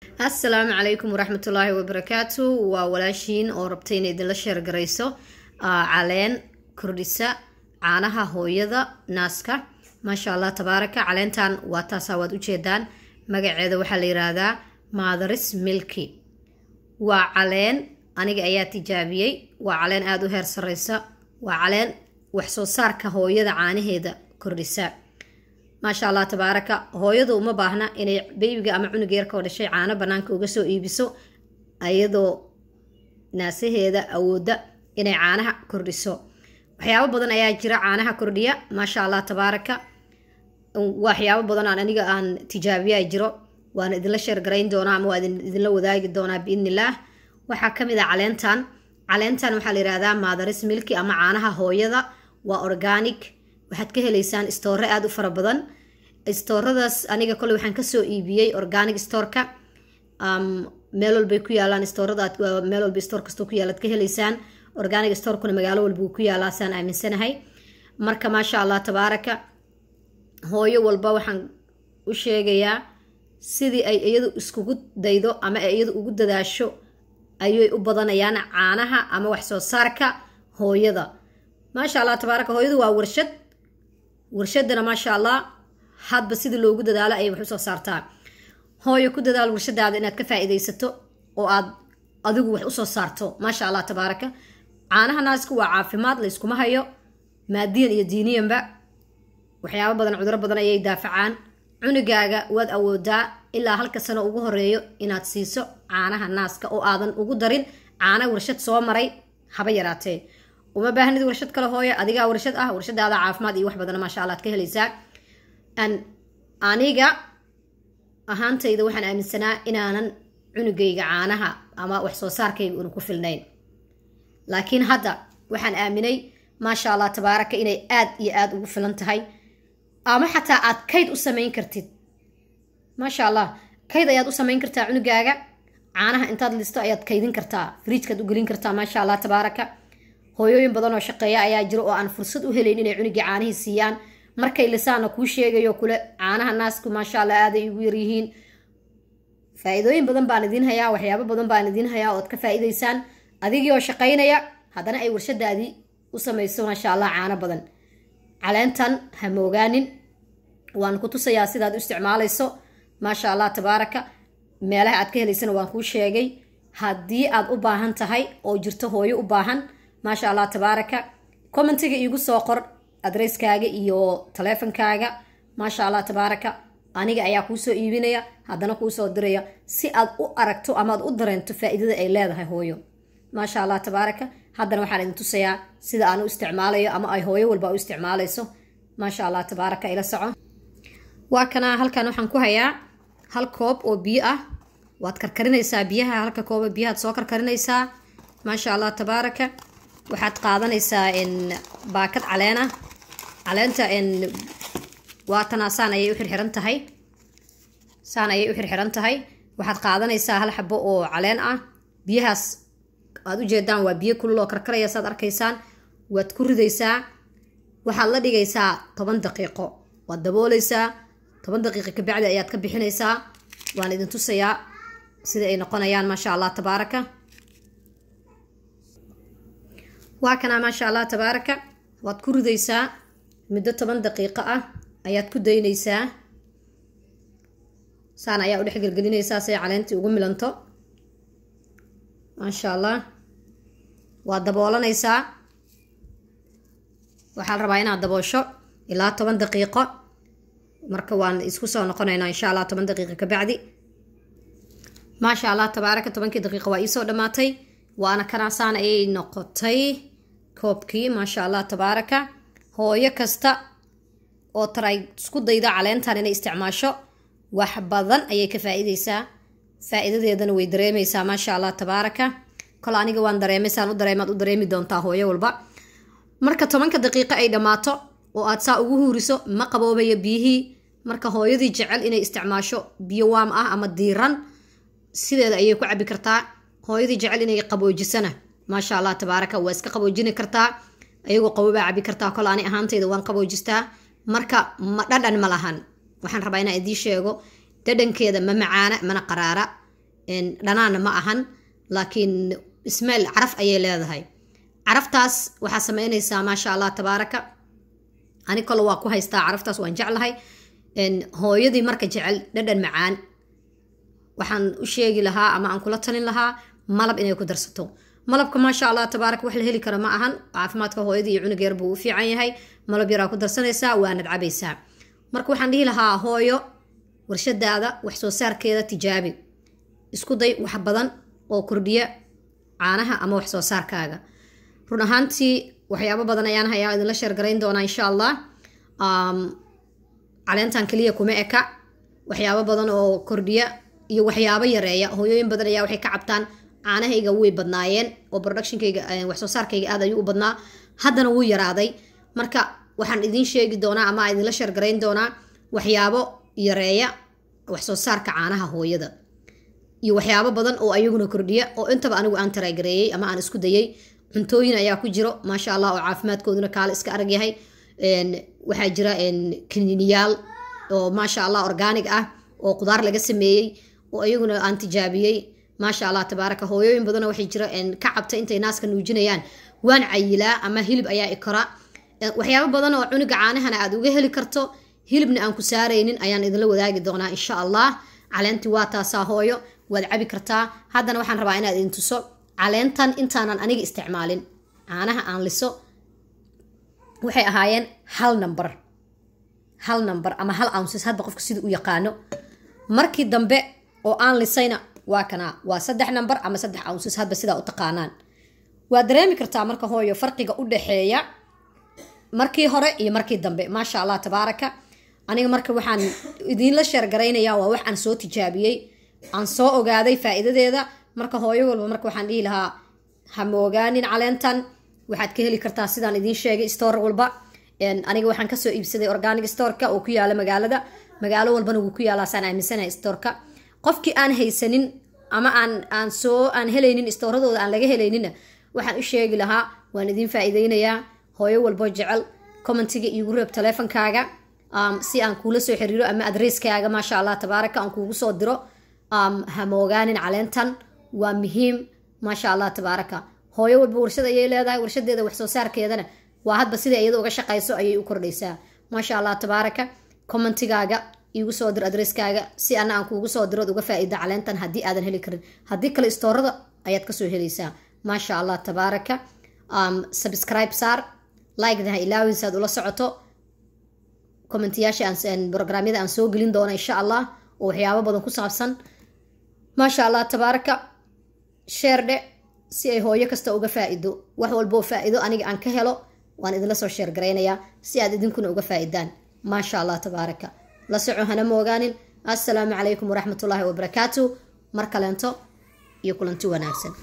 assalaamu calaykum waraxmatullaahi wabarakaatu waa walaashiin oo rabtay inay idinla sheergarayso caleen kordhisa caanaha hooyada naaska maasha allah tabaaraka caleentan waa taasaa waad ujeedaan magaceeda waxaa la yiraahdaa maadaris milki waa caleen aniga ayaa tijaabiyey waa caleen aada u heer sareysa waa caleen wax soo saarka hooyada caanaheeda kordhisa maasha allah tabaaraka hooyadu uma baahna inay beybiga ama cunuga yarka oo dhashay caano banaanka uga soo iibiso iyadoo naasaheeda awoodda inay caanaha kordhiso waxyaabo badan ayaa jira caanaha kordhiya maasha allah tabaaraka waxyaabo badan aan aniga aan tijaabiyaa jiro waana idinla sheergarayn doonaa ama waa idinla wadaagi doonaa biidnillaah waxaa kamid a caleentan caleentan waxaa la yihahdaa maadaris milki ama caanaha hooyada waa organic waxaad ka heleysaan stoore aada u fara badan stooradaas aniga kole waxaan kasoo iibiyey organic storeka meel walbay ku yaalaan stoorada meel walba store kastoo ku yaalaad ka heleysaan organic storekuna magaalo walba uu ku yaalaa saan aaminsanahay marka maasha allah tabaaraka hooyo walba waxaan u sheegayaa sidii ay iyadu iskugu daydo ama ay iyadu ugu dadaasho ayay u badanayaan caanaha ama wax soo saarka hooyada maasha allah tabaaraka hooyadu waa warshad warshadana maasha allah hadba sidii loogu dadaalo ayay wax usoo saartaa hooyo ku dadaal warshadaada inaad ka faa-iideysato oo aad adigu wax usoo saarto maasha allah tabaaraka caanaha naasku waa caafimaad layskuma hayo maadiyan iyo diiniyanba waxyaabo badan cuduro badan ayay daafacaan cunugaaga waad awoodaa ilaa halka sano ugu horeeyo inaad siiso caanaha naaska oo aadan ugu darin caana warshad soo maray haba yaraatee uma baahnid warshad kale hooyo adigaa warshad ah warshadaada caafimaad iyo wax badan maasha allah ad ka helaysaa aniga ahaantayda waxaan aaminsanaa inaanan cunugayga caanaha ama wax soo saarkayga una ku filnayn laakiin hadda waxaan aaminay maasha allah tabaaraka inay aad iyo aada ugu filan tahay ama xataa aad kayd u samayn kartid maasha allah kayd ayaad u samayn kartaa cunugaaga caanaha intaad listo ayaad kaydin kartaa frijkaad u gelin kartaa maasha allah tabaaraka hooyooyin badan oo shaqeeya ayaa jiro oo aan fursad u helayn inay cunugii caanihii siiyaan markay lisaana kuu sheegayo kule caanaha naasku maasha allah aaday ugu yaryihiin faa-iidooyin badan baan idiin hayaa waxyaabo badan baan idiin hayaa ood ka faa-iideysaan adigii oo shaqaynaya haddana ay warshadaadii u samayso maasha allah caano badan caleentan ha moogaanin waan ku tusayaa sidaad u isticmaalayso maasha allah tabaaraka meelaha aad ka helaysana waan kuu sheegay haddii aad u baahan tahay oo jirto hooyo u baahan maasha allah tabaaraka commentiga iigu soo qor adresskaaga iyo taleefonkaaga maasha allah tabaaraka aniga ayaa kuusoo iibinaya haddana kuusoo diraya si aad u aragto amaad u dareento faa-iidada ay leedahay hooyo maasha allah tabaaraka haddana waxaan idin tusayaa sida aan u isticmaalayo ama ay hooyo walba u isticmaalayso maasha allah tabaaraka ila soco waa kana halkan waxaan ku hayaa hal koob oo biyo ah waad karkarinaysaa biyaha halka kooba biyahaad soo karkarinaysaa maasha allah tabaaraka waxaad qaadanaysaa baakad caleen ah caleenta waatana saan ayay u xirxiran tahay saan ayay u xirxiran tahay waxaad qaadanaysaa hal xabo oo caleen ah biyahaas aad ujeedaan waa biyo kulul oo karkaraya saad arkaysaan waad ku ridaysaa waxaad la dhigaysaa toban daqiiqo waad dabooleysaa toban daqiiqo kabacdi ayaad ka bixinaysaa waan idin tusayaa sida ay noqonayaan maasha allah tabaaraka waa kanaa maasha allah tabaaraka waad ku ridaysaa muddo toban daqiiqo ah ayaad ku daynaysaa saan ayaa u dhex gelgelinaysaa siay caleentii ugu milanto maasha allah waad daboolanaysaa waxaa la rabaa inaad daboosho ilaa toban daqiiqo marka waan isku soo noqonaynaa insha allah toban daqiiqo kabacdi maasha allah tabaaraka tobankii daqiiqo waa iisoo dhammaatay waana kanaasaan ayay noqotay koobkii maasha allah tabaaraka hooyo kasta oo taray isku dayda caleentan inay isticmaasho wax badan ayay ka faa-iideysaa faa-iidadeedana way dareemeysaa maasha allah tabaaraka kol aniga waan dareemaysaan u dareemaad u dareemi doontaa hooyo walba marka tobanka daqiiqo ay dhammaato oo aad saa ugu huuriso ma qaboobaya biyihii marka hooyadii jecel inay isticmaasho biyo waam ah ama diiran sideeda ayay ku cabi kartaa hooyadii jecel inay qaboojisana maasha allah tabaaraka waa iska qaboojini kartaa ayagoo qabobaa cabi kartaa kol ani ahaantayda waan qaboojistaa marka ma dhadhan ma lahan waxaan rabaa inaan idiin sheego dhadhankeeda ma macaana mana qaraara dhanaana ma ahan laakiin ismail caraf ayay leedahay caraftaas waxaa sameynaysaa maasha allah tabaaraka ani kale waa ku haystaa caraftaas waan jeclahay hooyadii marka jecel dhadhan macaan waxaan u sheegi lahaa ama aan kula talin lahaa malab inay ku darsato malabka maasha allah tabaaraka wax la heli kara ma ahan caafimaadka hooyadii iyo cunug yar buu u fiican yahay malab yaraa ku darsanaysaa waanad cabaysaa marka waxaan dhihi lahaa hooyo warshadaada wax soo saarkeeda tijaabi isku day wax badan oo kordhiya caanaha ama wax soo saarkaaga run ahaantii waxyaabo badan ayaan hayaa idinla sheergarayn doonaa insha allah caleentan keliya kuma eka waxyaabo badan oo kordhiya iyo waxyaabo yareeya hooyooyin badan ayaa waxay ka cabtaan caanahayga way badnaayeen oo productionkayga wax soo saarkayga aad ayuu u badnaa haddana wuu yaraaday marka waxaan idiin sheegi doonaa ama idinla sheergarayn doonaa waxyaabo yareeya wax soo saarka caanaha hooyada iyo waxyaabo badan oo ayaguna kordhiya oo intaba anigu aan taraagareeyey ama aan isku dayay cuntooyin ayaa ku jiro maasha allah oo caafimaadkooduna kaale iska arag yahay waxaa jira kiniiniyaal oo maasha allah organig ah oo qudaar laga sameeyey oo iyaguna aan tijaabiyey maasha allah tabaaraka hooyooyin badana waxay jira ka cabta intay naaska nuujinayaan waan cayilaa ama hilib ayaa ikora waxyaabo badan oo cunuga caanahana aad uga heli karto hilibna aan ku saaraynin ayaan idinla wadaagi doonaa insha allah caleentii waa taasaa hooyo waad cabi kartaa haddana waxaan rabaa inaad idin tuso caleentan intaanan aniga isticmaalin caanaha aan liso waxay ahaayeen hal number hal number ama hal ounces hadba qofka sida u yaqaano markii dambe oo aan lisayna waa kanaa waa saddex number ama saddex ounces hadba sidaa u taqaanaan waad dareemi kartaa marka hooyo farqiga u dhexeeya markii hore iyo markii dambe maasha allah tabaaraka aniga marka waxaan idiinla sheergaraynayaa waa wax aan soo tijaabiyey aan soo ogaaday faa'iidadeeda marka hooyo walba marka waxaan dhihi lahaa hama ogaanin caleentan waxaad ka heli kartaa sidaan idiin sheegay store walba aniga waxaan kasoo iibsaday organic storeka oo ku yaala magaalada magaalo walbana wuu ku yaalaa saan aaminsanahay storeka qofkii aan haysanin ama aan aan soo aan helaynin istooradooda aan laga helayninna waxaan u sheegi lahaa waan idiin faa'iideynayaa hooyo walbo jecel commentiga iigu reeb taleefonkaaga si aan kuula soo xiriiro ama adresskaaga maasha allah tabaaraka aan kuugu soo diro hama ogaanin caleentan waa muhiim maasha allah tabaaraka hooyo walba warshad ayay leedahay warshadeeda wax soo saarkeedana waa hadba sida iyada uga shaqayso ayay u kordhaysaa maasha allah tabaaraka commentigaaga iigu soo dir adresskaaga si ana aan kuugu soo dirood uga faa'iida caleentan haddii aadan heli karin haddii kale istoorada ayaad kasoo helaysaa maasha allah tabaaraka subscribe saar likeda ha ilaawin si aad ula socoto commentiyaasha aan programyada aan soo gelin doono insha allah oo waxyaabo badan ku saabsan maasha allah tabaaraka sheerdhe si ay hooyo kasta uga faa'ido wax walboo faa'iido aniga aan ka helo waan idinla soo sheer garaynayaa si aad idinkuna uga faa'idaan maasha allah tabaaraka la soco hana moogaanin assalaamu calaykum waraxmatullaahi wabarakaatu mar kaleento iyo kulanti wanaagsan